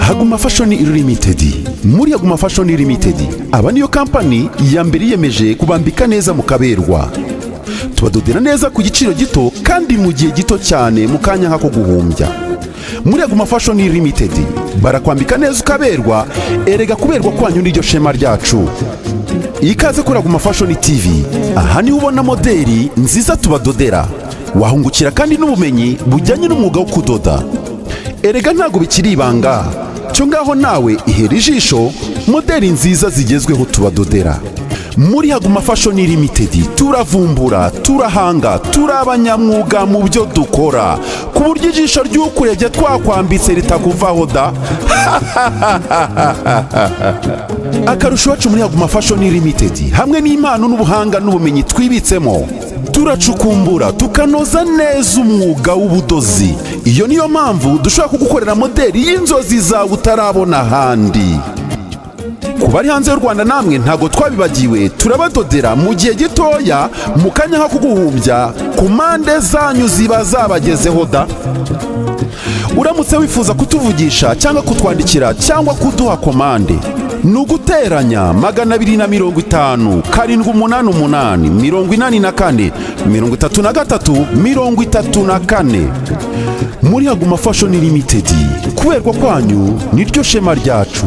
haguma fashoni limited muri haguma fashoni limited aba niyo kampani ya mbere yiyemeje kubambika neza mu kaberwa tubadodera neza ku giciro gito kandi mu gihe gito cyane mu kanya nk'ako guhumbya muri haguma fashoni limited barakwambika neza ukaberwa erega kuberwa kwanyu n'iryo shema ryacu ikaze kuri haguma fashoni tv aha niho ubona moderi nziza tubadodera wahungukira kandi n'ubumenyi bujyanye n'umwuga wo kudoda erega ntabwo bikiri ibanga cyo ngaho nawe ihera ijisho moderi nziza zigezweho tubadodera muri haguma fashoni limitedi turavumbura turahanga turi abanyamwuga mu byo dukora ku buryo ijisho ry'ukurebye twakwambitse ritakuvaho da akarusho iwacu muri haguma fashoni limitedi hamwe n'impano n'ubuhanga n'ubumenyi twibitsemo turacukumbura tukanoza neza umwuga w'ubudozi iyo niyo mpamvu dushobora kugukorera moderi y'inzozi zawe utarabona ahandi ku bari hanze y'u rwanda namwe ntabwo twabibagiwe turabadodera mu gihe gitoya mu kanya nko kuguhumbya ku mpande zanyu ziba zabagezeho da uramutse wifuza kutuvugisha cyangwa kutwandikira cyangwa kuduha komande ni uguteranya magana abiri na mirongo itanu karindwi umunani umunani mirongo inani na kane mirongo itatu na gatatu mirongo itatu na kane muri haguma fashoni limitedi kuberwa kwanyu niryo shema ryacu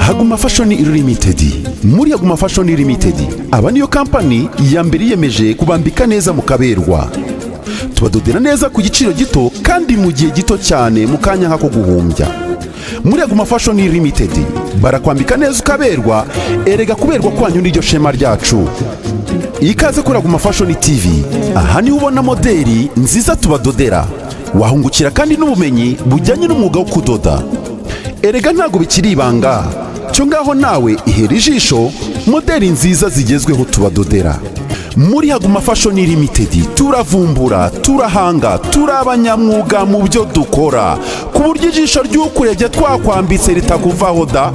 Aguma Fashion Limited muri Aguma Fashion Limited aba niyo kampani ya mbere yiyemeje kubambika neza mu kaberwa tubadodera neza ku giciro gito kandi mu gihe gito cyane mu kanya nk'ako guhumbya muri Aguma Fashion Limited barakwambika neza ukaberwa erega kuberwa kwanyu n'iryo shema ryacu ikaze kuri Aguma Fashion TV aha niho ubona moderi nziza tubadodera wahungukira kandi n'ubumenyi bujyanye n'umwuga wo kudoda erega ntabwo bikiri ibanga cyo ngaho nawe ihera ijisho moderi nziza zigezweho tubadodera muri Haguma Fashion Limited turavumbura turahanga turi abanyamwuga mu byo dukora ku buryo ijisho ry'ukurebye twakwambitse ritakuvaho da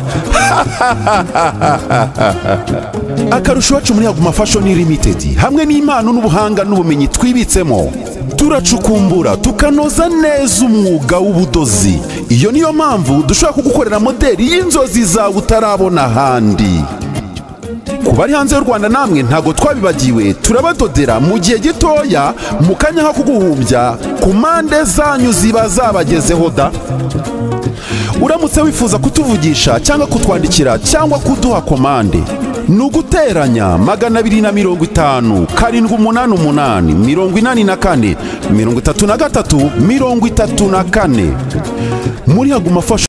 akarusho iwacu muri Haguma Fashion Limited hamwe n'impano n'ubuhanga n'ubumenyi twibitsemo turacukumbura tukanoza neza umwuga w'ubudozi iyo niyo mpamvu dushobora kugukorera moderi y'inzozi zawe utarabona ahandi ku bari hanze y'u rwanda namwe ntabwo twabibagiwe turabadodera mu gihe gitoya mu kanya ko kuguhumbya ku mpande zanyu ziba zabagezeho da uramutse wifuza kutuvugisha cyangwa kutwandikira cyangwa kuduha komande ni uguteranya magana abiri na mirongo itanu karindwi umunani umunani mirongo inani na kane mirongo itatu na gatatu mirongo itatu na kane muri haguma fasha